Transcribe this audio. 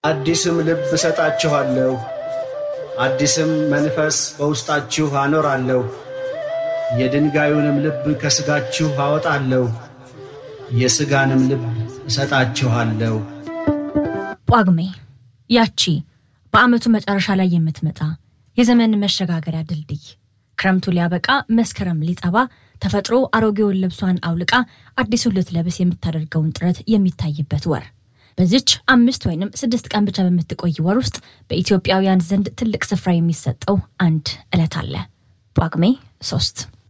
አዲስም ልብ እሰጣችኋለሁ፣ አዲስም መንፈስ በውስጣችሁ አኖራለሁ። የድንጋዩንም ልብ ከሥጋችሁ አወጣለሁ፣ የሥጋንም ልብ እሰጣችኋለሁ። ጳጉሜ ያቺ በዓመቱ መጨረሻ ላይ የምትመጣ የዘመን መሸጋገሪያ ድልድይ ክረምቱ ሊያበቃ መስከረም ሊጠባ ተፈጥሮ አሮጌውን ልብሷን አውልቃ አዲሱን ልትለብስ የምታደርገውን ጥረት የሚታይበት ወር በዚች አምስት ወይንም ስድስት ቀን ብቻ በምትቆይ ወር ውስጥ በኢትዮጵያውያን ዘንድ ትልቅ ስፍራ የሚሰጠው አንድ ዕለት አለ። ጳጉሜ ሶስት